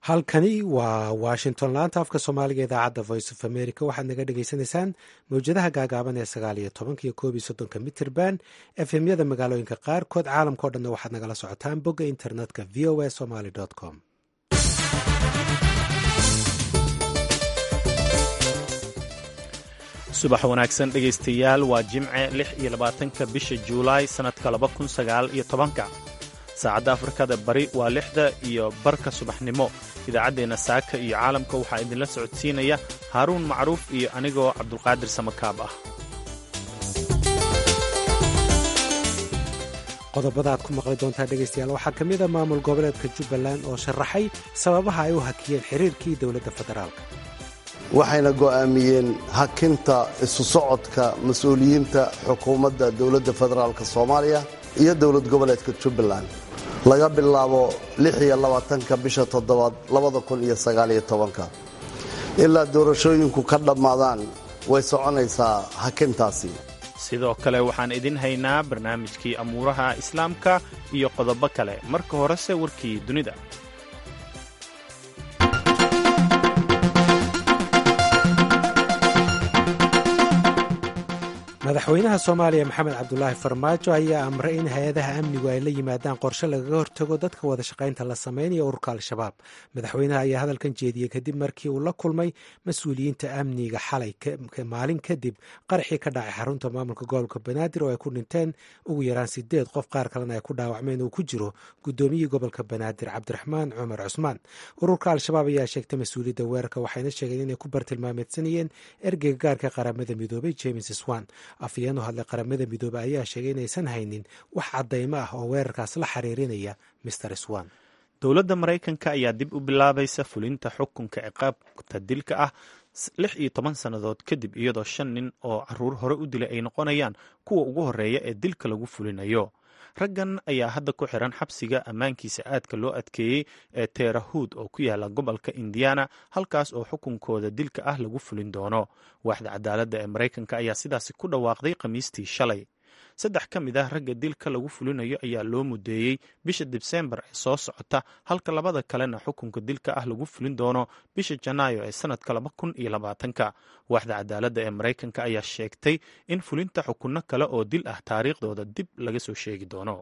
halkani waa washington laanta afka soomaaliga idaacadda voice of america waxaad naga dhagaysanaysaan mawjadaha gaagaaban ee sagaal iyo tobanka iyo koob iyo soddonka mitirban efemyada magaalooyinka qaarkood caalamkao dhanna waxaad nagala socotaan bogga internetka v o a somaly com subax wanaagsan dhegaystayaal waa jimce lix iyo labaatanka bisha juulaay sannadka laba kun sagaal iyo tobanka saacadda afrikada bari waa lixda iyo barka subaxnimo idaacaddeenna saaka iyo caalamka waxaa idinla socodsiinaya haaruun macruuf iyo anigoo cabdulqaadir samakaab ah qodobada aad ku maqli doontaa dhegaystayaal waxaa ka mid a maamul goboleedka jubbaland oo sharaxay sababaha ay u hakiyeen xiriirkii dowladda federaalka waxayna go'aamiyeen hakinta isu socodka mas-uuliyiinta xukuumadda dowladda federaalk soomaaliya iyo dowlad goboleedka jubbaland laga bilaabo ka bisha toddobaad ilaa doorashooyinku ka dhammaadaan way soconaysaa hakintaasi sidoo kale waxaan idin haynaa barnaamijkii amuuraha islaamka iyo qodobo kale marka horese warkii dunida madaxweynaha soomaaliya maxamed cabdulaahi farmaajo ayaa amray in hay-adaha amnigu ay la yimaadaan qorshe lagaga hortago dadka wada shaqaynta la sameynaya ururka al-shabaab madaxweynaha ayaa hadalkan jeediyey kadib markii uu la kulmay mas-uuliyiinta amniga xalay maalin kadib qaraxii ka dhacay xarunta maamulka gobolka banaadir oo ay ku dhinteen ugu yaraan sideed qof qaar kalena ay ku dhaawacmeen uu ku jiro gudoomiyihii gobolka banaadir cabdiraxmaan cumar cusmaan ururka al-shabaab ayaa sheegtay mas-uuliyadda weerarka waxayna sheegeen inay ku bartilmaameedsanayeen ergeyga gaarka qaramada midoobay james swan afayeen u hadlay qaramada midoobey ayaa sheegay inaysan haynin wax caddaymo ah oo weerarkaas la xiriirinaya mister swan dowladda maraykanka ayaa dib u bilaabaysa fulinta xukunka ciqaabta dilka ah lix iyo toban sannadood kadib iyadoo shan nin oo caruur hore u dilay ay noqonayaan kuwa ugu horreeya ee dilka lagu fulinayo raggan ayaa hadda ku xiran xabsiga ammaankiisa aadka loo adkeeyey ee teerahuud oo ku yaala gobolka indiana halkaas oo xukunkooda dilka ah lagu fulin doono waaxda cadaaladda ee maraykanka ayaa sidaasi ku dhawaaqday khamiistii shalay saddex ka mid ah ragga dilka lagu fulinayo ayaa loo mudeeyey bisha dibseembar ee soo socota halka labada kalena xukunka dilka ah lagu fulin doono bisha janaayo ee sannadka laba kun iyo labaatanka waaxda cadaaladda ee maraykanka ayaa sheegtay in fulinta xukunno kale oo dil ah taariikhdooda dib laga soo sheegi doono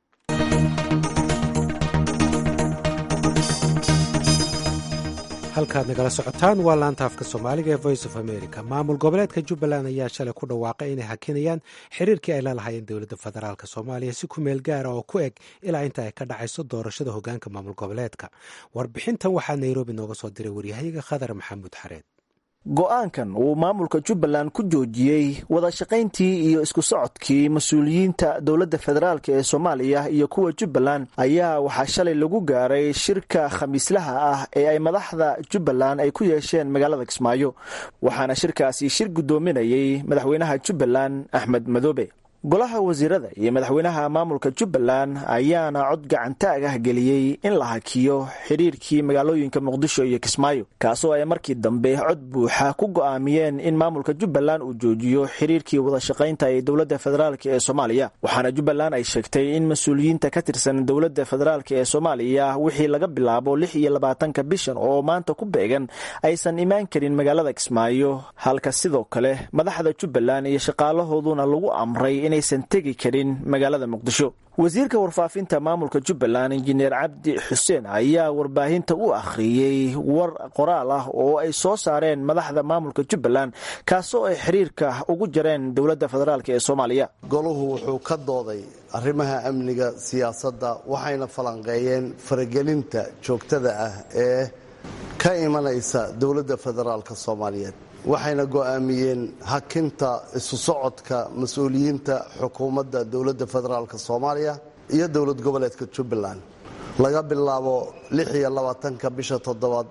halkaad nagala socotaan waa laanta afka soomaaliga ee voice of america maamul goboleedka jubbaland ayaa shalay ku dhawaaqay inay hakinayaan xiriirkii ay la lahaayeen dowladda federaalk soomaaliya si ku meel gaara oo ku eg ilaa inta ay ka dhacayso doorashada hogaanka maamul goboleedka warbixintan waxaa nairobi nooga soo diray waryahayaga khadar maxamuud xareed go-aankan uu maamulka jubbaland ku joojiyey wada shaqayntii iyo isku socodkii mas-uuliyiinta dowladda federaalk ee soomaaliya iyo kuwa jubbaland ayaa waxaa shalay lagu gaaray shirka khamiislaha ah ee ay madaxda jubbaland ay ku yeesheen magaalada kismaayo waxaana shirkaasi shir guddoominayey madaxweynaha jubbaland axmed madoobe golaha wasiirada iyo madaxweynaha maamulka jubbaland ayaana cod gacantaag ah geliyey in la hakiyo xidhiirkii magaalooyinka muqdisho iyo kismaayo kaasoo ay markii dambe cod buuxa ku go'aamiyeen in maamulka jubbaland uu joojiyo xidhiirkii wada shaqaynta ee dowladda federaalk ee soomaaliya waxaana jubbaland ay sheegtay in mas-uuliyiinta ka tirsan dowladda federaalk ee soomaaliya wixii laga bilaabo lix iyo labaatanka bishan oo maanta ku beegan aysan imaan karin magaalada kismaayo halka sidoo kale madaxda jubbaland iyo shaqaalahooduna lagu amray inaysan tegi karin magaalada muqdisho wasiirka warfaafinta maamulka jubbaland injineer cabdi xuseen ayaa warbaahinta u akhriyey war qoraal ah oo ay soo saareen madaxda maamulka jubbaland kaasoo ay xiriirka ugu jareen dowladda federaalk ee soomaaliya goluhu wuxuu ka dooday arrimaha amniga siyaasadda waxayna falanqeeyeen faragelinta joogtada ah ee ka imanaysa dowladda federaalk soomaaliyeed waxayna go'aamiyeen hakinta isu socodka mas-uuliyiinta xukuumadda dowladda federaalk soomaaliya iyo dowlad goboleedka jubbaland laga bilaabo ka bisha toddobaad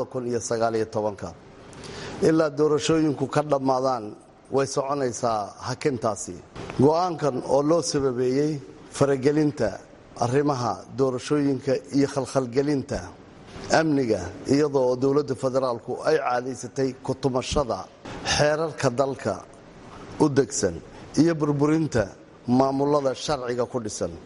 ilaa doorashooyinku ka dhammaadaan way soconaysaa hakintaasi go'aankan oo loo sababeeyey faragelinta arrimaha doorashooyinka iyo khalkhalgelinta amniga iyadoo oo dowladda federaalku ay caadaysatay kutumashada xeerarka dalka u degsan iyo burburinta maamulada sharciga ku dhisan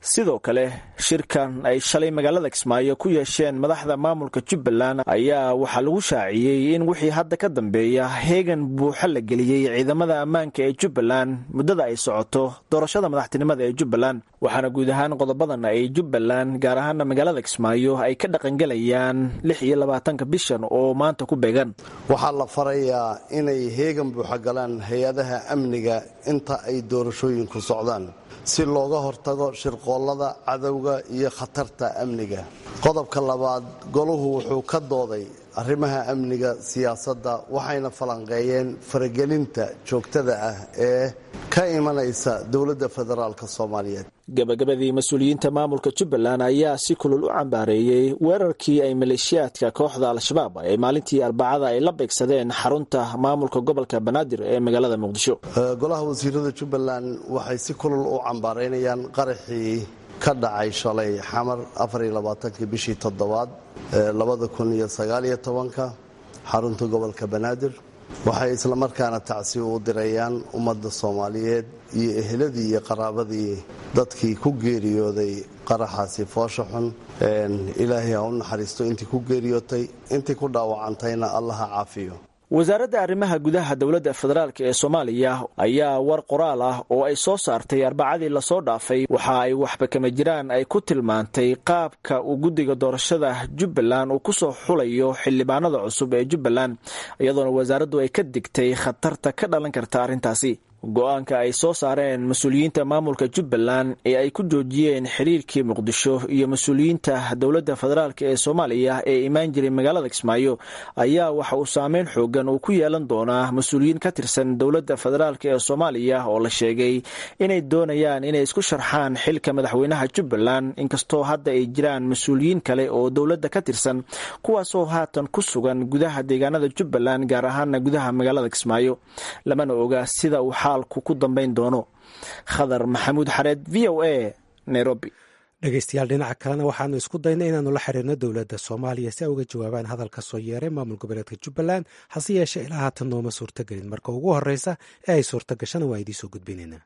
sidoo kale shirkan ay shalay magaalada kismaayo ku yeesheen madaxda maamulka jubbaland ayaa waxaa lagu shaaciyey in wixii hadda ka dambeeya heegan buuxa la geliyey ciidamada ammaanka ee jubbaland muddada ay socoto doorashada madaxtinimada ee jubbaland waxaana guud ahaan qodobadan ay jubbaland gaar ahaana magaalada kismaayo ay ka dhaqangelayaan lix iyo labaatanka bishan oo maanta ku beegan waxaa la farayaa inay heegan buuxa galaan hay-adaha amniga inta ay doorashooyinku socdaan si looga hortago shirqoollada cadowga iyo khatarta amniga qodobka labaad goluhu wuxuu ka dooday arrimaha amniga siyaasadda waxayna falanqeeyeen faragelinta joogtada ah ee ka imanaysa dowladda federaalk soomaaliyeed gabagabadii mas-uuliyiinta maamulka jubbaland ayaa si kulul u cambaareeyey weerarkii ay maleeshiyaadka kooxda al-shabaab ee maalintii arbacada ay la beegsadeen xarunta maamulka gobolka banaadir ee magaalada muqdisho golaha wasiirada jubbaland waxay si kulul u cambaaraynayaan qaraxii ka dhacay shalay xamar afariylabaatankii bishii toddobaad labada kun iyo sagaaliyo tobanka xarunta gobolka banaadir waxay islamarkaana tacsi u dirayaan ummadda soomaaliyeed iyo eheladii iyo qaraabadii dadkii ku geeriyooday qaraxaasi foosha xun ilaahay ha u naxariisto intii ku geeriyootay intii ku dhaawacantayna allaha caafiyo wasaaradda arrimaha gudaha dowladda federaalk ee soomaaliya ayaa war qoraal ah oo ay soo saartay arbacadii lasoo dhaafay waxa ay waxba kama jiraan ay ku tilmaantay qaabka uu guddiga doorashada jubbaland uu ku soo xulayo xildhibaanada cusub ee jubbaland iyadoona wasaaraddu ay ka digtay khatarta ka dhalan karta arrintaasi go-aanka ay soo saareen mas-uuliyiinta maamulka jubbaland ee ay ku joojiyeen xiriirkii muqdisho iyo mas-uuliyiinta dowladda federaalk ee soomaaliya ee imaan jiray magaalada kismaayo ayaa waxa uu saameyn xoogan uu ku yeelan doonaa mas-uuliyiin ka tirsan dowladda federaalk ee soomaaliya oo la sheegay inay doonayaan inay isku sharxaan xilka madaxweynaha jubbaland inkastoo hadda ay jiraan mas-uuliyiin kale oo dowladda ka tirsan kuwaasoo haatan ku sugan gudaha deegaanada jubbaland gaar ahaana gudaha magaalada kismaayo lamana oga sida uu ku dambayn doono khadar maxamuud xareed v o a nairobi dhegeystayaal dhinaca kalena waxaanu isku daynay inaanu la xiriirno dowladda soomaaliya si ay uga jawaabaan hadalka soo yeeray maamul goboleedka jubbaland hase yeeshee ilaa haatan nooma suurtagelin marka ugu horeysa ee ay suurta gashana waa idiin soo gudbinaynaa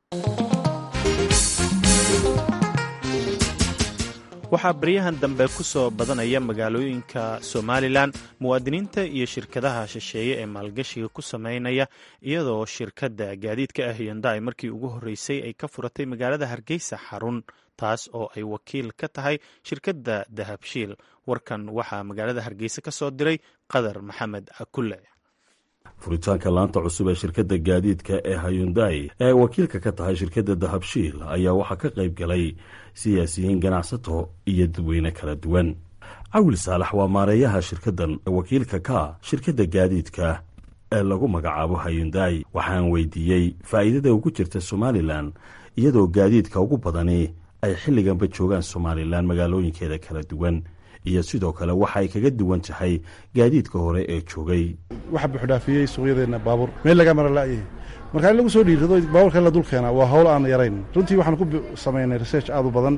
waxaa baryahan dambe ku soo badanaya magaalooyinka somalilan muwaadiniinta iyo shirkadaha shisheeye ee maalgashiga ku sameynaya iyadoo shirkadda gaadiidka ah hyundai markii ugu horreysay ay ka furatay magaalada hargeysa xarun taas oo ay wakiil ka tahay shirkadda dahabshiil warkan waxaa magaalada hargeysa ka soo diray qadar maxamed akulle furitaanka laanta cusub ee shirkadda gaadiidka ee hayundai ee ay wakiilka ka tahay shirkadda dahabshiil ayaa waxaa ka qayb galay siyaasiyiin ganacsato iyo dadweyne kala duwan cawil saalax waa maareeyaha shirkaddan wakiilka ka shirkadda gaadiidka ee lagu magacaabo hayundai waxaan weydiiyey faa'iidada ugu jirta somalilan iyadoo gaadiidka ugu badani ay xilliganba joogaan somalilan magaalooyinkeeda kala duwan iyo sidoo kale waxa ay kaga duwan tahay gaadiidka hore ee joogay waxa buuxdhaafiyey suuqyadeenna baabuur meel laga mara la'yahay marka in lagu soo dhiirado baabuurka in la dul keena waa hawl aan yarayn runtii waxaan ku samaynay research aad u badan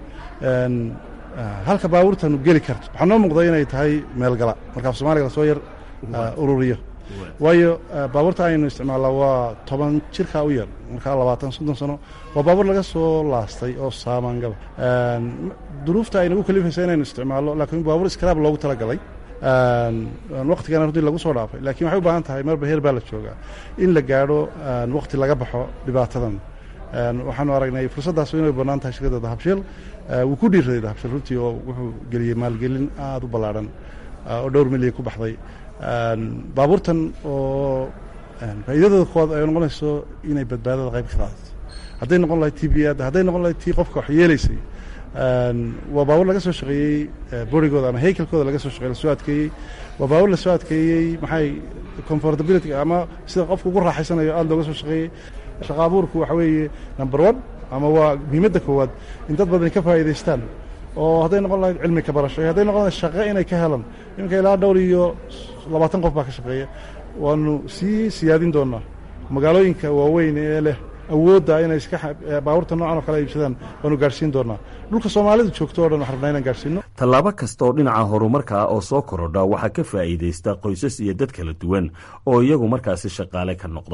halka baabuurtanu geli karto waxaa noo muuqda inay tahay meelgala marka af soomaaliga lasoo yar ururiyo waayo baabuurta aynu isticmaallaa waa toban jirkaa u yar markaa labaatan soddon sano waa baabuur laga soo laastay oo saamaangaba duruufta ay nagu kalifaysa inaynu isticmaallo laakiin baabuur iskaraab loogu talagalay waktigana runtii lagu soo dhaafay lakin waxay u baahan tahay marba heer baa la joogaa in la gaadho wakti laga baxo dhibaatadan waxaanu aragnay fursaddaas inay bannaan tahay shirkadda dahabshiil wuu ku dhiiraday dahabshiil runtii oo wuxuu geliyey maalgelin aad u ballaadhan oo dhowr milyan ku baxday baabuurtan oo faa'iidadooda koowaad ay noqonayso inay badbaadada qayb ka qaadato hadday noqon lahayd t b ad hadday noqon lahayd tii qofka wax yeelaysay waa baabuur laga soo shaqeeyey borigooda ama haykalkooda laga soo shaqey lasoo adkeeyey waa baabuur lasoo adkeeyey maxay comfortability ama sida qofku ugu raaxaysanayo aad looga soo shaqeeyey shaqa abuurku waxa weeye number one ama waa muhiimadda koowaad in dad badani ka faa'iidaystaan oo hadday noqon lahayd cilmi ka barasho hadday noqon lahayd shaqo inay ka helaan iminka ilaa dhowr iyo labaatan qof baa ka shaqeeya waanu sii siyaadin doonaa magaalooyinka waaweyn ee leh awoodda inay iska baabuurta noocan oo kale iibsadaan waanu gaadhsiin doonaa dhulka soomaalidu joogto o dhan waxaan rabnaa inaan gaadhsiino tallaabo kasta oo dhinaca horumarka ah oo soo korodha waxaa ka faa'iidaysta qoysas iyo dad kala duwan oo iyagu markaasi shaqaale ka noqda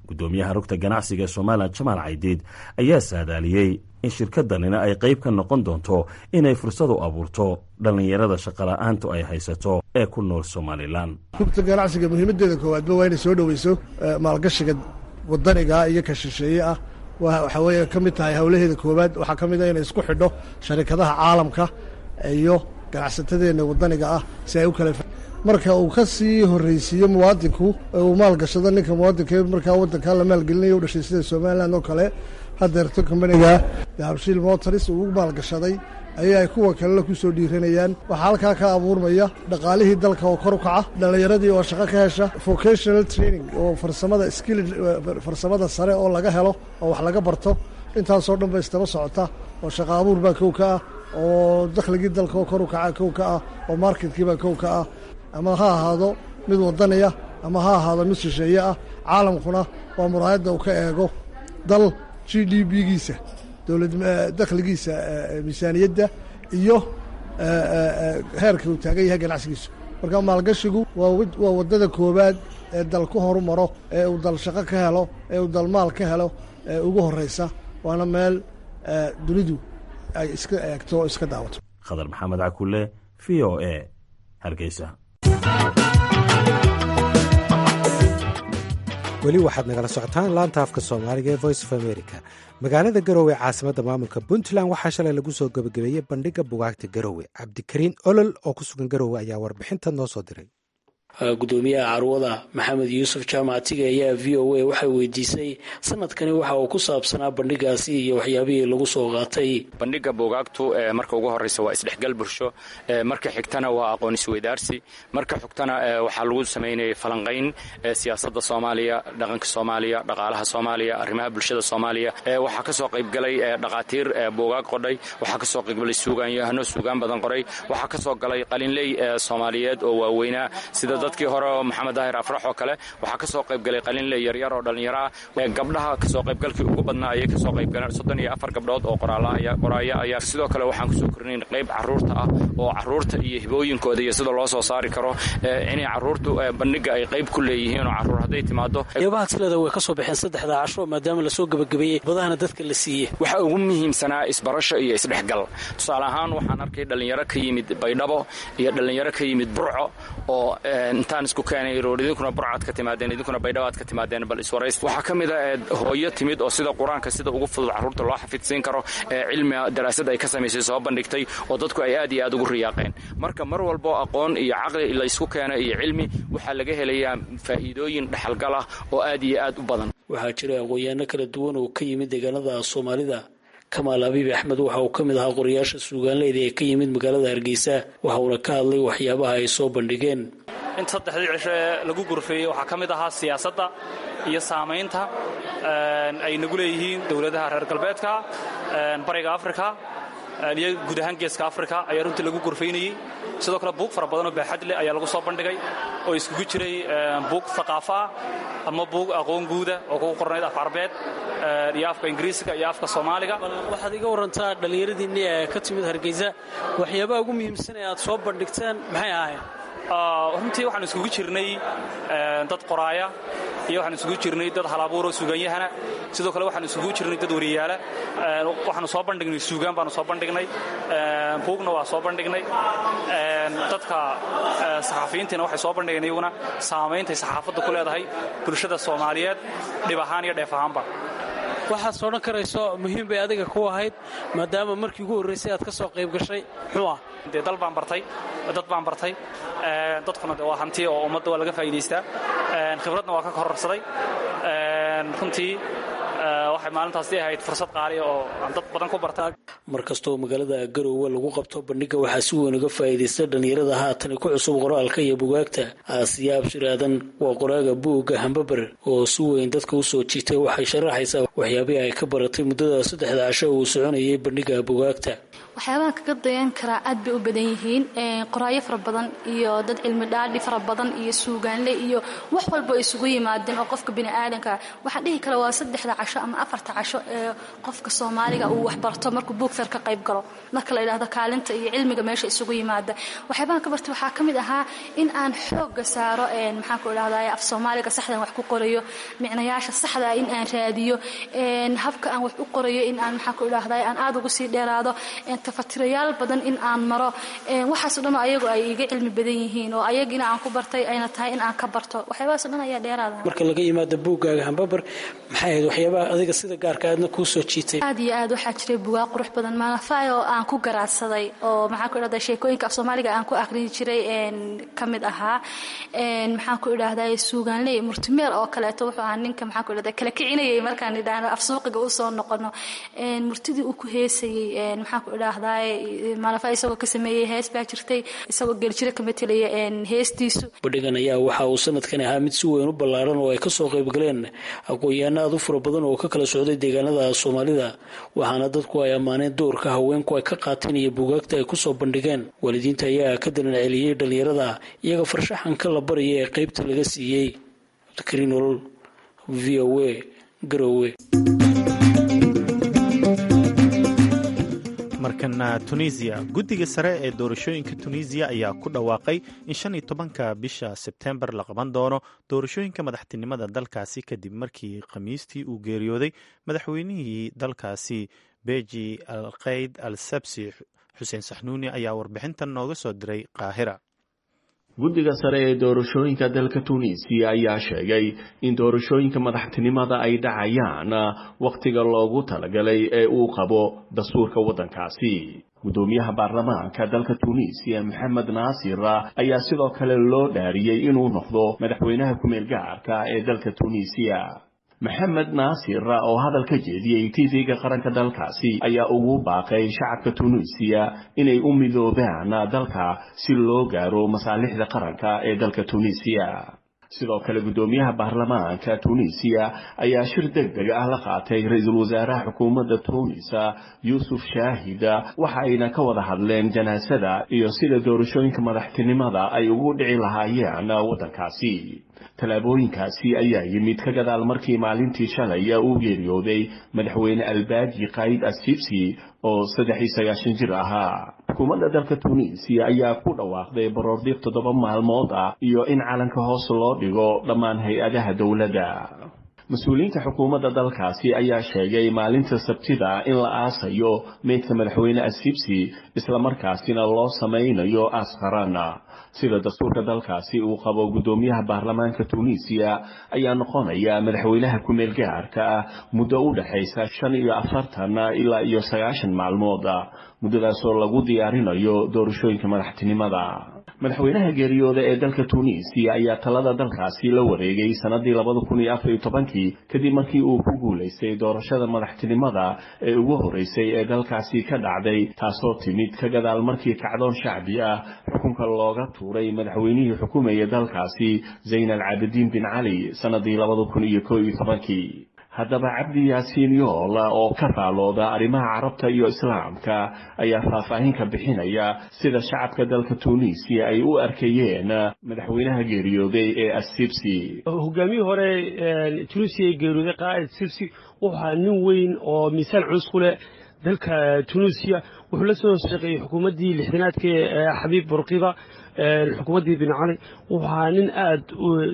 guddoomiyaha rugta ganacsiga ee somalilan jamaal caydiid ayaa saadaaliyey in shirkaddanina ay qayb ka noqon doonto inay fursad u abuurto dhallinyarada shaqola'aantu ay haysato ee ku nool somalilan rugta ganacsiga muhiimaddeeda koowaadba waa inay soo dhoweyso maalgashiga wadaniga iyo ka shisheeye ah waxaa weeye ka mid tahay howlaheeda koowaad waxaa ka mid ah inay isku xidho sharikadaha caalamka iyo ganacsatadeenna wadaniga ah si ay u kala marka uu ka sii horreysiiyo muwaadinku uu maalgashado ninka muwaadinka markaa waddankaa la maalgelinayo u dhashay sida somalilan oo kale hadeerto kambaniga dahabshiil motors uu maalgashaday ayaa ay kuwa kalena ku soo dhiiranayaan waxaa halkaa ka abuurmaya dhaqaalihii dalka oo kor u kaca dhallinyaradii oo shaqo ka hesha vocational training oo farsamada skill farsamada sare oo laga helo oo wax laga barto intaasoo dhan ba istaba socota oo shaqo abuur baa kow ka ah oo dakhligii dalka oo kor u kaca kow ka ah oo marketkii baa kow ka ah ama ha ahaado mid wadaniya ama ha ahaado mid shisheeye ah caalamkuna waa muraayadda uu ka eego dal g d b-giisa dowlad dakhligiisa miisaaniyadda iyo heerka uu taagan yahay ganacsigiisu marka maalgashigu waa waddada koowaad ee dal ku horumaro ee uu dal shaqo ka helo ee uu dal maal ka helo ee ugu horreysa waana meel dunidu ay iska eegto oo iska daawato khadar maxamed cakule v o e hargeysa weli waxaad nagala socotaan laanta afka soomaaliga ee voice of america magaalada garowe caasimadda maamulka puntland waxaa shalay lagu soo gebagabeeyey bandhigga bugaagta garowe cabdikariin olol oo ku sugan garowe ayaa warbixinta noo soo diray gudoomiyaha carwada maxamed yuusuf jaamacatiga ayaa v o a waxay weydiisay sanadkani waxa uu ku saabsanaa bandhigaasi iyo waxyaabihii lagu soo qaatay bandhiga buugaagtu marka ugu horeysa waa isdhexgal bulsho marka xigtana waa aqoon isweydaarsi marka xigtana waxaa lagu samaynayay falanqayn siyaasada soomaaliya dhaqanka soomaaliya dhaqaalaha soomaaliya arrimaha bulshada soomaaliya waxaa kasoo qaybgalay dhaqaatiir buugaag qodhay waxaa kasoo qaybgalay suugaanyahano suugaan badan qoray waxaa kasoo galay qalinley soomaaliyeed oo waaweynaa sida dadkii hore oo maxamed daahir afrax oo kale waxaa kasoo qaybgalay qalinle yaryar oo dhallinyaro ah gabdhaha kasoo qaybgalkii ugu badnaa ayay kasoo qaybgaleen soddon iyo afar gabdhood oo qoraaya ayaa sidoo kale waxaan kusoo kornayn qayb caruurta ah oo caruurta iyo hibooyinkooda iyo sida loo soo saari karo inay caruurtu bandhiga ay qayb ku leeyihiin oo caruur hadday timaado waxyaabahaad sileeda way ka soo baxeen saddexda casho maadaama lasoo gebagabeeyey badahana dadka la siiyey waxa ugu muhiimsanaa isbarasho iyo isdhexgal tusaale ahaan waxaan arkay dhallinyaro ka yimid baydhabo iyo dhallinyaro ka yimid burco oo intaan isku keenay roor idinkuna burcaad ka timaadeen idinkuna baydhabaad ka timaadeen bal iswarays waxaa ka mid a hooyo timid oo sida qur-aanka sida ugu fudud carruurta loo xafidsiin karo ee cilmiga daraasad ay ka samaysay soo bandhigtay oo dadku ay aad iyo aad ugu riyaaqeen marka mar walbo aqoon iyo caqli laysku keena iyo cilmi waxaa laga helayaa faa'iidooyin dhexalgal ah oo aad iyo aad u badan waxaa jira aqoonyaano kala duwan oo ka yimid deegaanada soomaalida kamaal abiib axmed waxa uu ka mid ahaa qorayaasha suugaanleyda ee ka yimid magaalada hargeysa waxa uuna ka hadlay waxyaabaha ay soo bandhigeen in saddexdii cisho ee lagu gurfeeyey waxaa ka mid ahaa siyaasadda iyo saamaynta ay nagu leeyihiin dowladaha reer galbeedka bariga afrika iyo guud ahaan geeska afrika ayaa runtii lagu gurfaynayey sidoo kale buug fara badanoo baaxad leh ayaa lagu soo bandhigay oo iskugu jiray buug haqaafo ah ama buug aqoon guuda oo kugu qornayd af carbeed iyo afka ingiriisiga iyo afka soomaaliga waxaad iga warantaa dhallinyaradiinni ee ka timid hargeysa waxyaabaha ugu muhiimsan ee aad soo bandhigteen maxay ahayn runtii waxaan isugu jirnay dad qoraaya iyo waxaan isugu jirnay dad halabuuroo suuganyahana sidoo kale waxaan isugu jirnay dad wariyaala waxaanu soo bandhignay suugaan baanu soo bandhignay buugna waa soo bandhignay dadka saxafiyiintiina waxay soo bandhigeen iyaguna saameyntay saxaafadda ku leedahay bulshada soomaaliyeed dhib ahaan iyo dheef ahaanba waxaad soodhan karayso muhiim bay adiga ku ahayd maadaama markii ugu horraysay aad ka soo qayb gashay muxuu ah dee dal baan bartay dad baan bartay dadkuna de waa hanti oo ummadda waa laga faa'idaystaa khibradna waa ka kororsaday runtii waxay maalintaasi ahayd fursad qaaliya oo aan dad badan ku barta mar kastoo magaalada garoowe lagu qabto bandhigga waxaa si weyn uga faa'iidaysta dhallinyarada haatani ku cusub qoraalka iyo bugaagta aasiyaab shiraadan waa qoraaga buugga hambaber oo si weyn dadka u soo jiitay waxay sharaxaysaa waxyaabihii ay ka baratay muddada saddexda casho uu soconayay bandhigga bugaagta waxyaabaha kaga dayan karaa aad bay u badan yihiin qoraayo fara badan iyo dad cilmi dhaadhi fara badan iyo suugaanle iyo wax walba ay isugu yimaadeen oo qofka biniaadanka waxaan dhihi kara waa saddexda casho ama afarta casho ee qofka soomaaliga uu waxbarto markuu buugfeer ka qayb galo marka la yidhahdo kaalinta iyo cilmiga meesha isugu yimaada waxyaabahan ka bartay waxaa ka mid ahaa in aan xooga saaro maxaan ku idhahdaa af soomaaliga saxdan wax ku qorayo micnayaasha saxda in aan raadiyo habka aan wax u qorayo in aan maxaan ku idhahdaa aan aad ugu sii dheeraado tafatirayaal badan in aan maro waxaasoo dhan ayagu ay iga cilmi badan yihiin oo ayagina aan ku bartay ayna tahay in aan ka barto waxyaabahaasoo dhan ayaa dheeraada marka laga yimaado buuggaaga hambabar maxay ahayd waxyaabaha adiga sida gaarka aadna kuu soo jiitay aad iyo aad waxaa jiray bugaag qurux badan maanafay oo aan ku garaadsaday oo maxaan ku idhahdaa sheekooyinka af soomaaliga aan ku akhriyi jiray ka mid ahaa maxaan ku idhahdaa suugaanley murtimeer oo kaleeto wuxuu ahaa ninka maxaan ku idhahdaa kala kicinayay markaan idhaahno af suuqiga u soo noqono murtidii uu ku heesayey maxaan ku idhaahdaa maanafay isagoo ka sameeyey hees baa jirtay isagoo geljiro ka matelaya heestiisu bandhigan ayaa waxa uu sanadkan ahaa mid si weyn u ballaaran oo ay kasoo qaybgaleen aqoon-yahanno aad u fara badan oo ka kala socday deegaanada soomaalida waxaana dadku ay ammaaneen doorka haweenku ay ka qaateen iyo buugaagta ay kusoo bandhigeen waalidiinta ayaa ka dalan celiyey dhallinyarada iyaga farshaxanka la baraya ee qaybta laga siiyey cabdikariin olol v o a garowe markana tunisiya guddiga sare ee doorashooyinka tunisiya ayaa ku dhawaaqay in shan iyo tobanka bisha sebtembar la qaban doono doorashooyinka madaxtinimada dalkaasi kadib markii khamiistii uu geeriyooday madaxweynihii dalkaasi beji al kayd al sabsi xuseen saxnuuni ayaa warbixintan nooga soo diray qaahira guddiga sare ee doorashooyinka dalka tunisiya ayaa sheegay in doorashooyinka madaxtinimada ay dhacayaan wakhtiga loogu talagalay ee uu qabo dastuurka waddankaasi guddoomiyaha baarlamaanka dalka tunisiya maxamed naasir ayaa sidoo kale loo dhaariyey inuu noqdo madaxweynaha ku-meel gaarka ee dalka tunisiya maxamed naasir oo hadal ka jeediyey tv-ga qaranka dalkaasi ayaa ugu baaqay shacabka tunisiya inay u midoobaan dalka si loo gaaro masaalixda qaranka ee dalka tunisiya sidoo kale guddoomiyaha baarlamaanka tunisiya ayaa shir deg deg ah la qaatay ra-iisul wasaaraha xukuumadda tunis yuusuf shaahida waxa ayna ka wada hadleen janaasada iyo sida doorashooyinka madaxtinimada ay ugu dhici lahaayeen waddankaasi tallaabooyinkaasi ayaa yimid ka gadaal markii maalintii shalay uu geeriyooday madaxweyne albaaji kayd assibsi oo saddex iyo sagaashan jir ahaa xukuumadda dalka tunisiya ayaa ku dhawaaqday baroordiiq toddoba maalmood ah iyo in calanka hoos loo dhigo dhammaan hay-adaha dowladda mas-uuliyiinta xukuumadda dalkaasi ayaa sheegay maalinta sabtida in la aasayo meydka madaxweyne assibsi islamarkaasina loo samaynayo aas qaran sida dastuurka dalkaasi uu qabo guddoomiyaha baarlamaanka tunisiya ayaa noqonaya madaxweynaha ku-meel gaarka ah muddo u dhexaysa shan iyo afartan ilaa iyo sagaashan maalmood muddadaasoo lagu diyaarinayo doorashooyinka madaxtinimada madaxweynaha geeriyooda ee dalka tunisiya ayaa talada dalkaasi la wareegay sanadii labada kun iyo afar iyo tobankii kadib markii uu ku guulaystay doorashada madaxtinimada ee ugu horeysay ee dalkaasi ka dhacday taasoo timid ka gadaal markii kacdoon shacbi ah xukunka looga tuuray madaxweynihii xukumayay dalkaasi zayn al caabidiin bin cali sanadii labada kun iyo koo iyo tobankii haddaba cabdi yaasiin yool oo ka faalooda arrimaha carabta iyo islaamka ayaa faahfaahin ka bixinaya sida shacabka dalka tunisiya ay u arkayeen madaxweynaha geeriyooday ee assibsi hogaamiyii hore tunisiya ee geeriyooday qaa'id sibsi wuxuu ahaa nin weyn oo miisaan culus ku leh dalka tunisiya wuxuu la soo shaqeeyey xukuumaddii lixdanaadka ee xabiib burqiba xukuumaddii bin cali wuxuu ahaa nin aada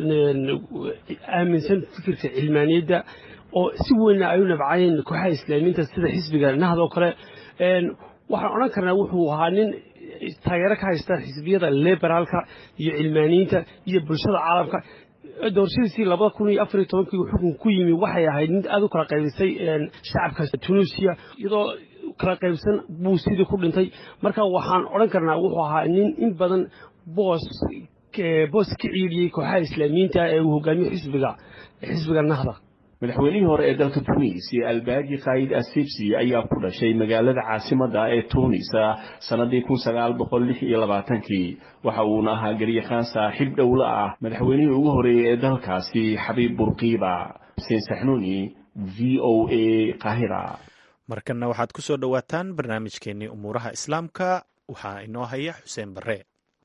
aaminsan fikirka cilmaaniyadda oo si weynna ay u nabcayeen kooxaha islaamiinta sida xisbiga nahd oo kale waxaan odhan karnaa wuxuu ahaa nin taageero ka haysta xisbiyada liberaalka iyo cilmaaniyiinta iyo bulshada caalamka doorashadiisii labada kun iyo afar iyo tobankii xukun ku yimi waxay ahayd mid aada u kala qaybisay shacabka tunisiya iyadoo kala qaybsan buu sidii ku dhintay marka waxaan odhan karnaa wuxuu ahaa nin in badan boos boos ka ciidiyey kooxaha islaamiyiinta ee uu hogaamiyo xisbiga xisbiga nahda madaxweynihii hore ee dalka tunisiya albaaji kayd assibsi ayaa ku dhashay magaalada caasimadda ee tunis sanadii kun sagaal boqol lix iyo labaatankii waxa uuna ahaa garyaqaan saaxiib dhowla ah madaxweynihii ugu horeeyey ee dalkaasi xabiib burqiiba xuseen saxnuuni v o a qaahira markanna waxaad ku soo dhowaataan barnaamijkeennii umuuraha islaamka waxaa inoo haya xuseen barre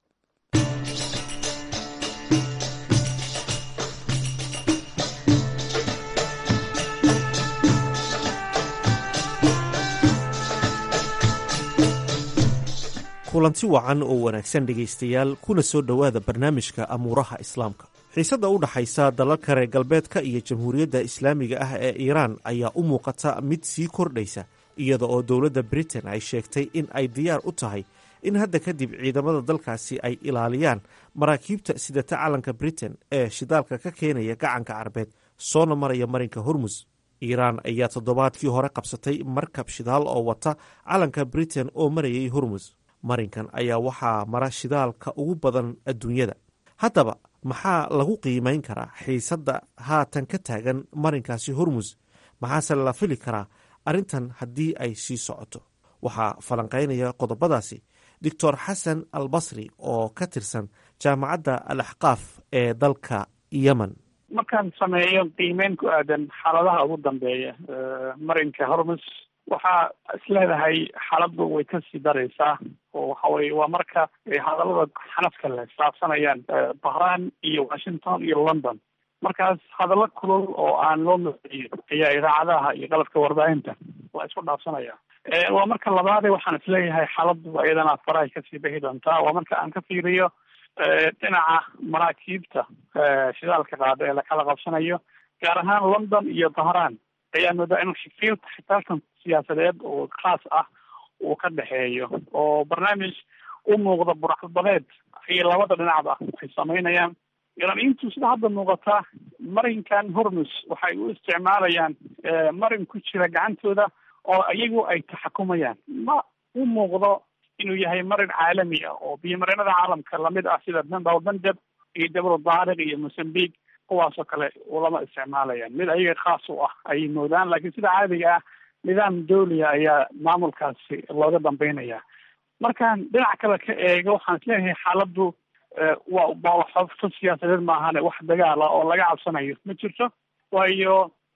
kulanti wacan oo wanaagsan dhegaystayaal kuna soo dhowaada barnaamijka amuuraha islaamka xiisadda u dhaxaysa dalalka reer galbeedka iyo jamhuuriyadda islaamiga ah ee iiraan ayaa u muuqata mid sii kordhaysa iyada oo dowladda britain ay sheegtay in ay diyaar u tahay in hadda kadib ciidamada dalkaasi ay ilaaliyaan maraakiibta sidata calanka britain ee shidaalka ka keenaya gacanka carbeed soona maraya marinka hormus iiraan ayaa toddobaadkii hore qabsatay markab shidaal oo wata calanka britain oo marayay hormus marinkan ayaa waxaa mara shidaalka ugu badan adduunyada haddaba maxaa lagu qiimayn karaa xiisadda haatan ka taagan marinkaasi hormus maxaase la fili karaa arrintan haddii ay sii socoto waxaa falanqaynaya qodobadaasi doctor xasan al basri oo ka tirsan jaamacadda al axqaaf ee dalka yemen markaan sameeyo qiimeyn ku aadan xaaladaha ugu dambeeya marinka hormus waxaa isleedahay xaaladdu way kasii daraysaa oo waxa weye waa marka ay hadallada xanafka leh saabsanayaan bahran iyo washington iyo london markaas hadallo kulol oo aan loo maqeeyo ayaa idaacadaha iyo qalabka warbaahinta waa isku dhaafsanaya waa marka labaade waxaan isleeyahay xaaladdu iyadana farahay kasii bixi doontaa waa marka aan ka fiiriyo dhinaca maraakiibta shidaalka qaada ee lakala qabsanayo gaar ahaan london iyo bahran ayaa moodaa in fiilka xitaalkan siyaasadeed oo khaas ah uu ka dhexeeyo oo barnaamij u muuqda buraxbadeed ay labada dhinacba ay samaynayaan iraniintu sida hadda muuqata marinkan hormus waxay u isticmaalayaan marin ku jira gacantooda oo iyagu ay taxakumayaan ma u muuqdo inuu yahay marin caalami ah oo biyomareenada caalamka lamid ah sida bal bandab iyo jabal daariq iyo mosambique kuwaasoo kale ulama isticmaalayaan mid ayaga khaas u ah ayay moodaan laakiin sida caadiga ah nidaam dawliya ayaa maamulkaasi looga dambeynaya markaan dhinac kale ka eego waxaan isleeyahay xaaladdu waa baawaxoofto siyaasadeed maahane wax dagaala oo laga cabsanayo ma jirto waayo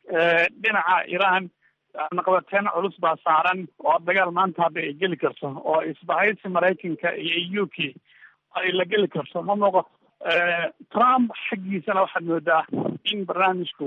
dhinaca iran naqabateen culus baa saaran oo dagaal maanta hadda ay geli karto oo isbahaysi maraykanka iyo u k ay la geli karto ma muuqato trump xaggiisana waxaad moodaa in barnaamijku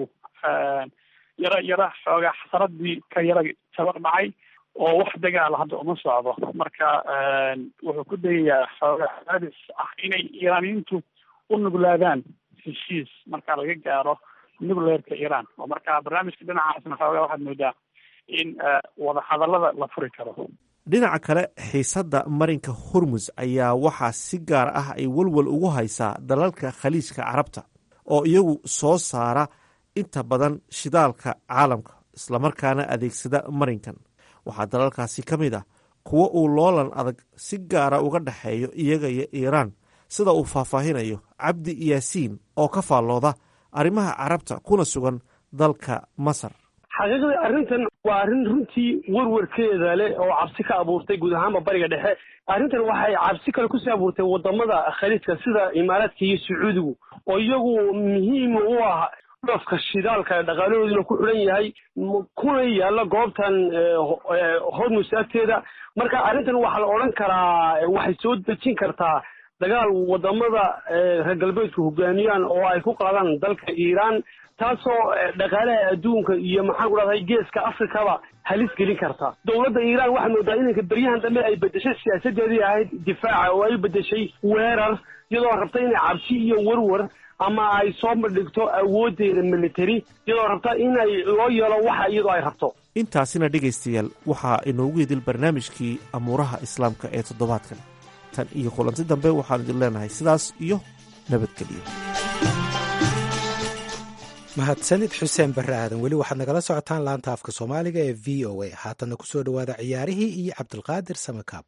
yaro yaro xoogaa xasaradii ka yara tabar dhacay oo wax dagaala hadda uma socdo marka wuxuu ku dayayaa xoogaa adis ah inay iiraaniyiintu u nuglaadaan heshiis marka laga gaaro nucleerka iran oo marka barnaamijka dhinacaasna xoogaa waxaad moodaa in wada hadallada la furi karo dhinaca kale xiisadda marinka hormus ayaa waxaa si gaar ah ay walwal ugu haysaa dalalka khaliijka carabta oo iyagu soo saara inta badan shidaalka caalamka islamarkaana adeegsada marinkan waxaa dalalkaasi ka mid ah kuwo uu loolan adag si gaara uga dhexeeyo iyaga iyo iiraan sida uu faahfaahinayo cabdi yaasiin oo ka faallooda arrimaha carabta kuna sugan dalka masar xaqiiqdii arrintan waa arrin runtii warwarkeeda leh oo cabsi ka abuurtay guud ahaanba bariga dhexe arrintan waxay cabsi kale kusii abuurtay wadamada khaliijka sida imaaraadka iyo sacuudigu oo iyagu muhiim u ah dhofka shidaalka dhaqaalahooduna ku xidhan yahay kuna yaalla goobtan hormus agteeda marka arrintan waxaa la odhan karaa waxay soo dejin kartaa dagaal wadamada reer galbeedku hogaamiyaan oo ay ku qaadaan dalka iiraan taasoo dhaqaalaha adduunka iyo maxaan ku dhahday geeska afrikaba halis gelin karta dowladda iiraan waxaa moodaa inanka beryahan dambe ay bedeshay siyaasadeedii ahayd difaaca oo ay bedeshay weerar iyadoo rabta inay cabsi iyo warwar ama ay soo bandhigto awooddeeda military iyadoo rabta inay loo yeelo waxa iyadoo ay rabto intaasina dhegaystayaal waxaa inoogu idil barnaamijkii amuuraha islaamka ee toddobaadkan tan iyo kulanti dambe waxaan idin leenahay sidaas iyo nabadgelyo mahadsanid xuseen barre aadan weli waxaad nagala socotaan laanta afka soomaaliga ee v o a haatanna ku soo dhowaada ciyaarihii iyo cabdilqaadir samakaab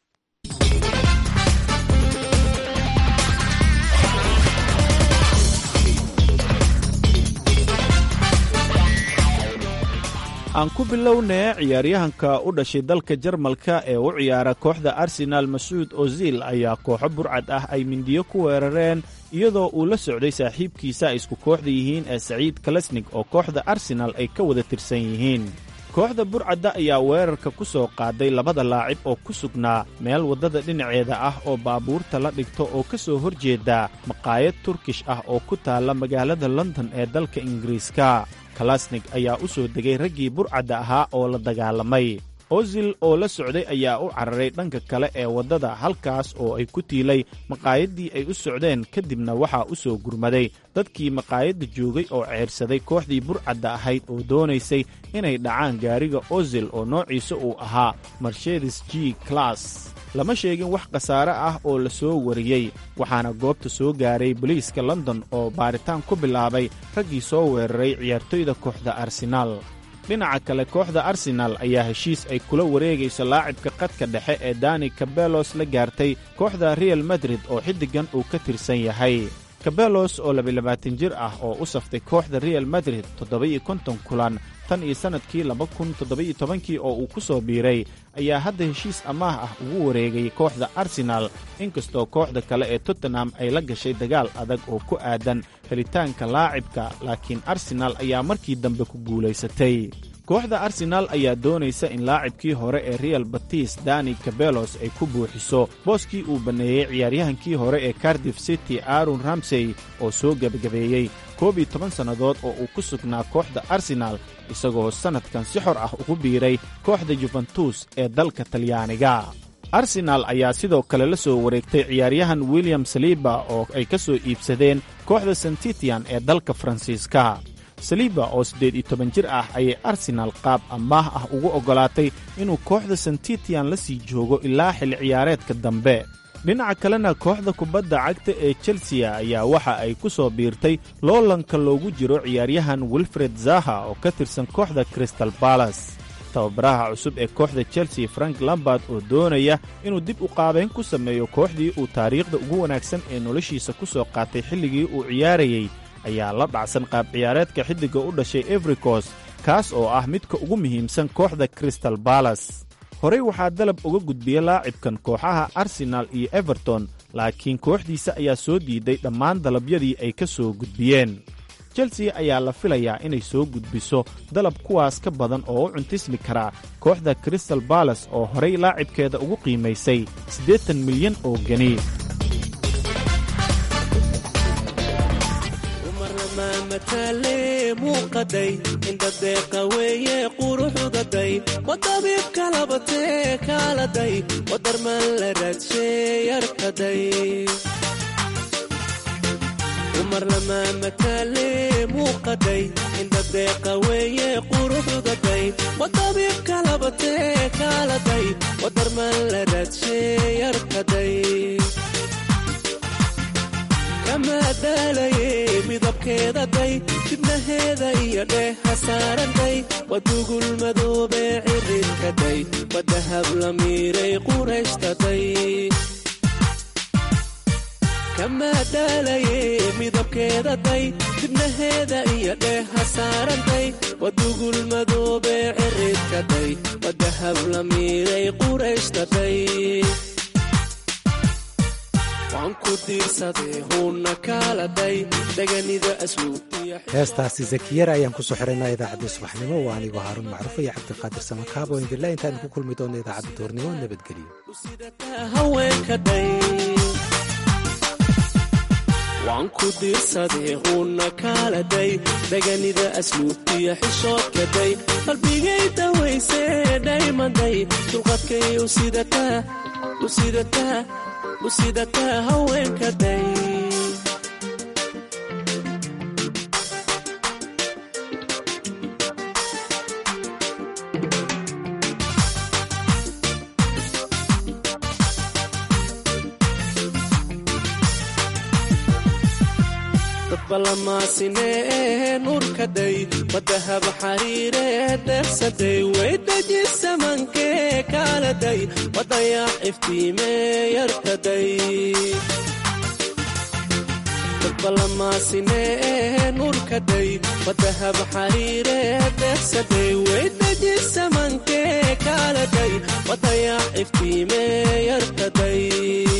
aan ku bilownee ciyaaryahanka u dhashay dalka jarmalka ee u ciyaara kooxda arsenaal masuud ozil ayaa kooxo burcad ah ay mindiyo ku weerareen iyadoo uu la socday saaxiibkiisa ay isku kooxda yihiin ee saciid kalesnig oo kooxda arsenaal ay ka wada tirsan yihiin kooxda burcadda ayaa weerarka ku soo qaaday labada laacib oo ku sugnaa meel waddada dhinaceeda ah oo baabuurta la dhigto oo ka soo hor jeeda maqaayad turkish ah oo ku taalla magaalada london ee dalka ingiriiska kalasnig ayaa u soo degay raggii burcadda ahaa oo la dagaalamay ozil oo la socday ayaa u cararay dhanka kale ee waddada halkaas oo ay ku tiilay maqaayaddii ay u socdeen kadibna waxaa u soo gurmaday dadkii maqaayadda joogay oo ceyrsaday kooxdii burcadda ahayd oo doonaysay inay dhacaan gaariga ozil oo noociisa uu ahaa marshedes g class lama sheegin wax khasaare ah oo la soo wariyey waxaana goobta soo gaaray boliiska london oo baaritaan ku bilaabay raggii soo weeraray ciyaartoyda kooxda arsenaal dhinaca kale kooxda arsenaal ayaa heshiis ay kula wareegayso laacibka qadka dhexe ee dani kabelos la gaartay kooxda real madrid oo xiddigan uu ka tirsan yahay kabelos oo labayabaatan jir ah oo u saftay kooxda real madrid toddoba-iyo konton kulan tan iyo sannadkii laba kun toddoba-iyo tobankii oo uu ku soo biiray ayaa hadda heshiis amaah ah ugu wareegay kooxda arsenaal inkastoo kooxda kale ee tottenham ay la gashay dagaal adag oo ku aadan helitaanka laacibka laakiin arsenaal ayaa markii dambe ku guulaysatay kooxda arsenaal ayaa doonaysa in laacibkii hore ee real batis dani kabelos ay ku buuxiso booskii uu banneeyey ciyaaryahankii hore ee cardif city aaron ramsey oo soo gebagabeeyey koob iyo toban sannadood oo uu ku sugnaa kooxda arsenaal isagoo sannadkan si xor ah ugu biiray kooxda yuventus ee dalka talyaaniga arsenaal ayaa sidoo kale la soo wareegtay ciyaaryahan william saliba oo ay ka soo iibsadeen kooxda santitian ee dalka faransiiska saliba oo siddeed iyo toban jir ah ayay arsenaal qaab amaah ah ugu oggolaatay inuu kooxda santitian la sii joogo ilaa xilli ciyaareedka dambe dhinaca kalena kooxda kubadda cagta ee chelsea ayaa waxa ay ku soo biirtay loolanka loogu jiro ciyaaryahan wilfred zaha oo ka tirsan kooxda crystal balas tababaraha cusub ee kooxda chelsea frank lambard oo doonaya inuu dib u qaabayn ku sameeyo kooxdii uu taariikhda ugu wanaagsan ee noloshiisa ku soo qaatay xilligii uu ciyaarayey ayaa la dhacsan qaab ciyaareedka xiddigga u dhashay evricos kaas oo ah midka ugu muhiimsan kooxda crystal balas horey waxaa dalab uga gudbiya laacibkan kooxaha arsenaal iyo everton laakiin kooxdiisa ayaa soo diiday dhammaan dalabyadii ay ka soo gudbiyeen chelsea ayaa la filayaa inay soo gudbiso dalab kuwaas ka badan oo u cuntismi karaa kooxda crystal balas oo horay laacibkeeda ugu qiimaysay siddeetan milyan oo geni muuqaday indhadeeqa weeye quruxdaday wadabiibka labatee kaaladay wadarman la raadshe yarkaday umar lamaa mataale muuqaday indhadeeqa weeye quruxdaday wadabiibka labatee kaaladay wadarman la raadshe yarkaday kamaadaalaye midabkeedaday dibnaheeda iyo dheeha saaranday wadugul madoobee ciridkaday wadahab la miiray qurayshtaday kamaadaalaye midabkeedaday dibnaheeda iyo dheeha saaranday wadugul madoobee ciridkaday wadahab la miiray qurayshtaday heestaasi zakiyara ayaan kusoo xiraynaa idaacadda subaxnimo waa anigoo haaruun macruuf iyo cabdiqaadir samakaabo indila intaanu ku kulmi doonno idaacadda duurnimo waan ku diirsaday huunna kaaladay daganida asluubtiya xishoodkaday qalbigay dawaysee dhaymaday dulqadkay u sidataa usidataa haweenkaday dadbalamaasine nuurkaday wadahab xariiree deersaday weydajisamankee kaaladay wadayax iftiimee yarkaday dadbalamaasine nuurkaday wadahab xariiree deersaday weydajisamankee kaaladay wadayax iftiimee yarkaday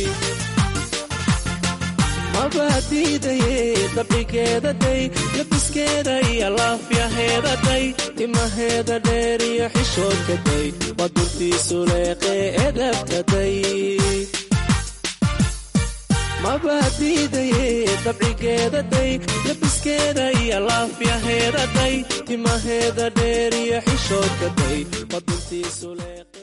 mabaadiidaye dabcigeedaday labiske labiskeeda iyo laafyaheedaday timaheeda dheer iyo xishoodkaday waa duntiisu leeqee edabtaday mabaadiidaye dabcigeedaday labiskeeda iyo laafyaheedaday timaheeda dheer iyo xishoodkaday waa duntiisu leeqee